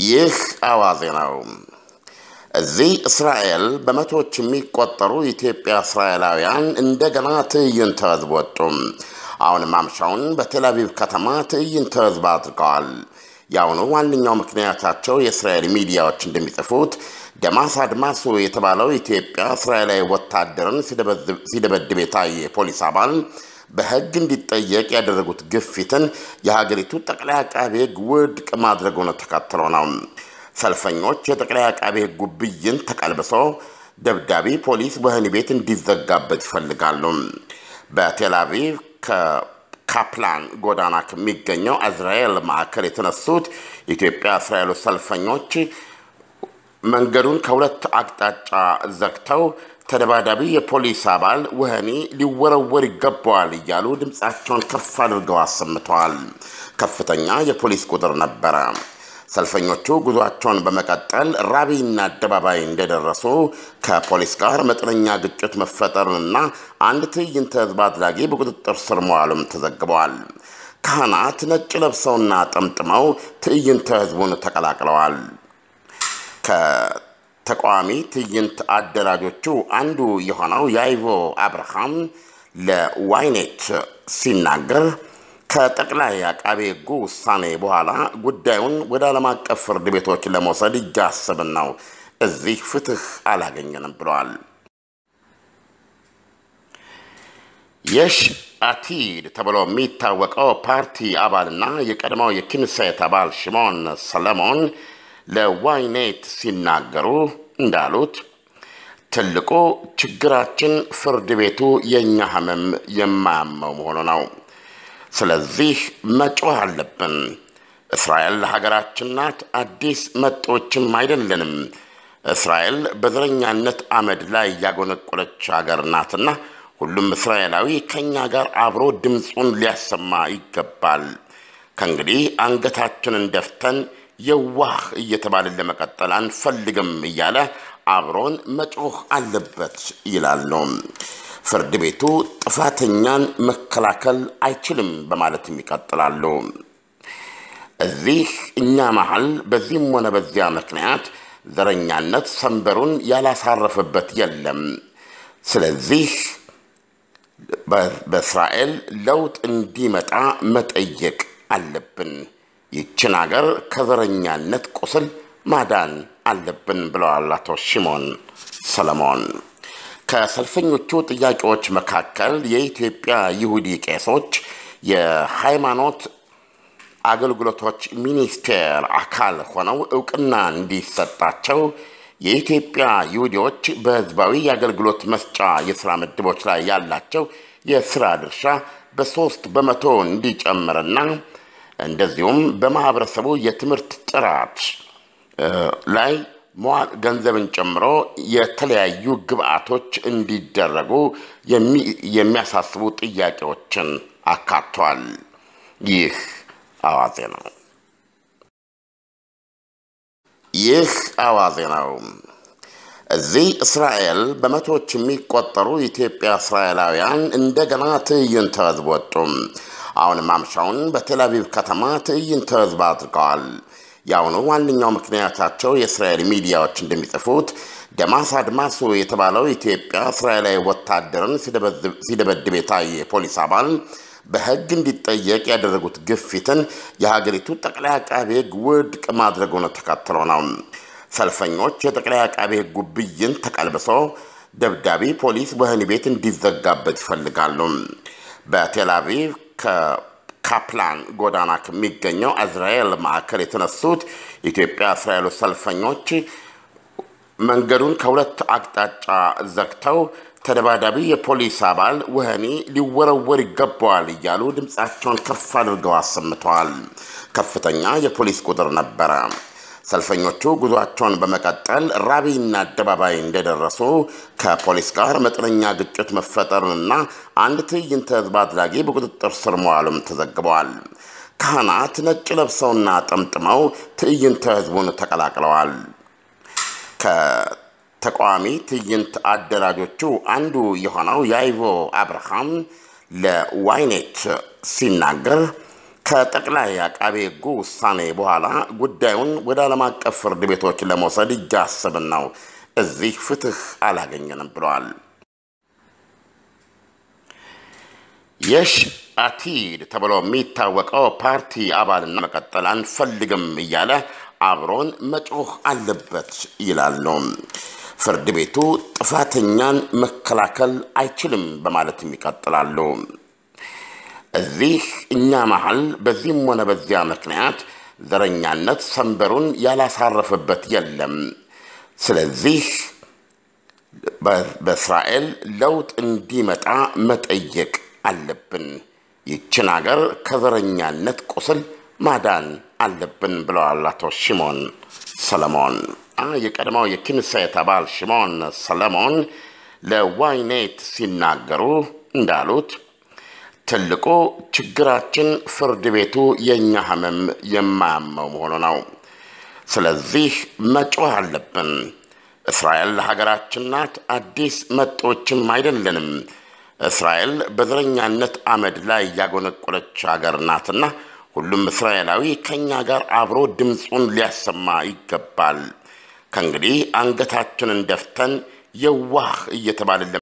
ይህ አዋዜ ነው። እዚህ እስራኤል በመቶዎች የሚቆጠሩ ኢትዮጵያ እስራኤላውያን እንደገና ትዕይንተ ህዝብ ወጡ። አሁን ማምሻውን በቴልአቪቭ ከተማ ትዕይንተ ህዝብ አድርገዋል። የአሁኑ ዋነኛው ምክንያታቸው የእስራኤል ሚዲያዎች እንደሚጽፉት ደማስ አድማሱ የተባለው ኢትዮጵያ እስራኤላዊ ወታደርን ሲደበድብ የታየ የፖሊስ አባል በህግ እንዲጠየቅ ያደረጉት ግፊትን የሀገሪቱ ጠቅላይ አቃቤ ህግ ውድቅ ማድረጉን ተከትሎ ነው። ሰልፈኞች የጠቅላይ አቃቤ ህጉ ብይን ተቀልብሶ ደብዳቤ ፖሊስ ወህኒ ቤት እንዲዘጋበት ይፈልጋሉ። በቴልአቪቭ ከካፕላን ጎዳና ከሚገኘው አዝራኤል ማዕከል የተነሱት ኢትዮጵያ እስራኤሉ ሰልፈኞች መንገዱን ከሁለት አቅጣጫ ዘግተው ተደባዳቢ የፖሊስ አባል ወህኒ ሊወረወር ይገባዋል እያሉ ድምፃቸውን ከፍ አድርገው አሰምተዋል። ከፍተኛ የፖሊስ ቁጥር ነበረ። ሰልፈኞቹ ጉዟቸውን በመቀጠል ራቢና አደባባይ እንደደረሱ ከፖሊስ ጋር መጠነኛ ግጭት መፈጠሩንና አንድ ትዕይንተ ህዝብ አድራጊ በቁጥጥር ስር መዋሉም ተዘግበዋል። ካህናት ነጭ ለብሰውና ጠምጥመው ትዕይንተ ህዝቡን ተቀላቅለዋል። ከተቃዋሚ ትዕይንት አደራጆቹ አንዱ የሆነው የአይቮ አብርሃም ለዋይኔት ሲናገር ከጠቅላይ አቃቤ ህጉ ውሳኔ በኋላ ጉዳዩን ወደ ዓለም አቀፍ ፍርድ ቤቶች ለመውሰድ እያሰብን ነው። እዚህ ፍትህ አላገኘንም ብለዋል። የሽ አቲድ ተብሎ የሚታወቀው ፓርቲ አባልና የቀድሞው የኪንሴት አባል ሽሞን ሰለሞን ለዋይኔት ሲናገሩ እንዳሉት ትልቁ ችግራችን ፍርድ ቤቱ የእኛ ህመም የማያመው መሆኑ ነው። ስለዚህ መጮህ አለብን። እስራኤል ሀገራችን ናት፣ አዲስ መጤዎችም አይደለንም። እስራኤል በዘረኛነት አመድ ላይ ያጎነቆለች ሀገር ናትና ሁሉም እስራኤላዊ ከእኛ ጋር አብሮ ድምፁን ሊያሰማ ይገባል። ከእንግዲህ አንገታችንን ደፍተን የዋህ እየተባልን ለመቀጠል አንፈልግም እያለ አብሮን መጮህ አለበት ይላሉ። ፍርድ ቤቱ ጥፋተኛን መከላከል አይችልም በማለትም ይቀጥላሉ። እዚህ እኛ መሀል በዚህም ሆነ በዚያ ምክንያት ዘረኛነት ሰንበሩን ያላሳረፈበት የለም። ስለዚህ በእስራኤል ለውጥ እንዲመጣ መጠየቅ አለብን። ይችን አገር ከዘረኛነት ቁስል ማዳን አለብን ብለዋል አቶ ሽሞን ሰለሞን። ከሰልፈኞቹ ጥያቄዎች መካከል የኢትዮጵያ ይሁዲ ቄሶች የሃይማኖት አገልግሎቶች ሚኒስቴር አካል ሆነው እውቅና እንዲሰጣቸው የኢትዮጵያ ይሁዲዎች በሕዝባዊ የአገልግሎት መስጫ የሥራ ምድቦች ላይ ያላቸው የሥራ ድርሻ በሦስት በመቶ እንዲጨምርና እንደዚሁም በማኅበረሰቡ የትምህርት ጥራት ላይ መዋል ገንዘብን ጨምሮ የተለያዩ ግብአቶች እንዲደረጉ የሚያሳስቡ ጥያቄዎችን አካቷል። ይህ አዋዜ ነው። ይህ አዋዜ ነው። እዚህ እስራኤል በመቶዎች የሚቆጠሩ ኢትዮጵያ እስራኤላውያን እንደገና ትዕይንተ ህዝብ ወጡ። አሁን ማምሻውን በቴልአቪቭ ከተማ ትዕይንተ ህዝብ አድርገዋል። የአሁኑ ዋነኛው ምክንያታቸው የእስራኤል ሚዲያዎች እንደሚጽፉት ደማስ አድማሱ የተባለው ኢትዮጵያ እስራኤላዊ ወታደርን ሲደበድብ የታየ የፖሊስ አባል በህግ እንዲጠየቅ ያደረጉት ግፊትን የሀገሪቱ ጠቅላይ አቃቤ ህግ ውድቅ ማድረጉን ተከትሎ ነው። ሰልፈኞች የጠቅላይ አቃቤ ህጉ ብይን ተቀልብሶ ደብዳቤ ፖሊስ ወህኒ ቤት እንዲዘጋበት ይፈልጋሉ። በቴልአቪቭ ካፕላን ጎዳና ከሚገኘው አዝራኤል ማዕከል የተነሱት ኢትዮጵያ እስራኤሉ ሰልፈኞች መንገዱን ከሁለት አቅጣጫ ዘግተው ተደባዳቢ የፖሊስ አባል ወህኒ ሊወረወር ይገባዋል እያሉ ድምፃቸውን ከፍ አድርገው አሰምተዋል። ከፍተኛ የፖሊስ ቁጥር ነበረ። ሰልፈኞቹ ጉዟቸውን በመቀጠል ራቢና አደባባይ እንደደረሱ ከፖሊስ ጋር መጠነኛ ግጭት መፈጠሩንና አንድ ትዕይንተ ህዝብ አድራጊ በቁጥጥር ስር መዋሉም ተዘግበዋል። ካህናት ነጭ ለብሰውና ጠምጥመው ትዕይንተ ህዝቡን ተቀላቅለዋል። ከተቃዋሚ ትዕይንት አደራጆቹ አንዱ የሆነው የአይቮ አብርሃም ለዋይኔት ሲናገር ከጠቅላይ አቃቤ ሕጉ ውሳኔ በኋላ ጉዳዩን ወደ ዓለም አቀፍ ፍርድ ቤቶች ለመውሰድ እያሰብን ነው። እዚህ ፍትህ አላገኘንም ብለዋል። የሽ አቲድ ተብሎ የሚታወቀው ፓርቲ አባልና መቀጠል አንፈልግም እያለ አብሮን መጮህ አለበት ይላሉ። ፍርድ ቤቱ ጥፋተኛን መከላከል አይችልም በማለትም ይቀጥላሉ። እዚህ እኛ መሀል በዚህም ሆነ በዚያ ምክንያት ዘረኛነት ሰንበሩን ያላሳረፈበት የለም። ስለዚህ በእስራኤል ለውጥ እንዲመጣ መጠየቅ አለብን። ይችን አገር ከዘረኛነት ቁስል ማዳን አለብን ብለዋል አቶ ሽሞን ሰለሞን። የቀድሞው የኪንሴት አባል ሽሞን ሰለሞን ለዋይኔት ሲናገሩ እንዳሉት ትልቁ ችግራችን ፍርድ ቤቱ የእኛ ህመም የማያመው መሆኑ ነው። ስለዚህ መጮህ አለብን። እስራኤል ሀገራችን ናት፣ አዲስ መጤዎችም አይደለንም። እስራኤል በዘረኛነት አመድ ላይ ያጎነቆለች ሀገር ናትና ሁሉም እስራኤላዊ ከእኛ ጋር አብሮ ድምፁን ሊያሰማ ይገባል። ከእንግዲህ አንገታችንን ደፍተን የዋህ እየተባልን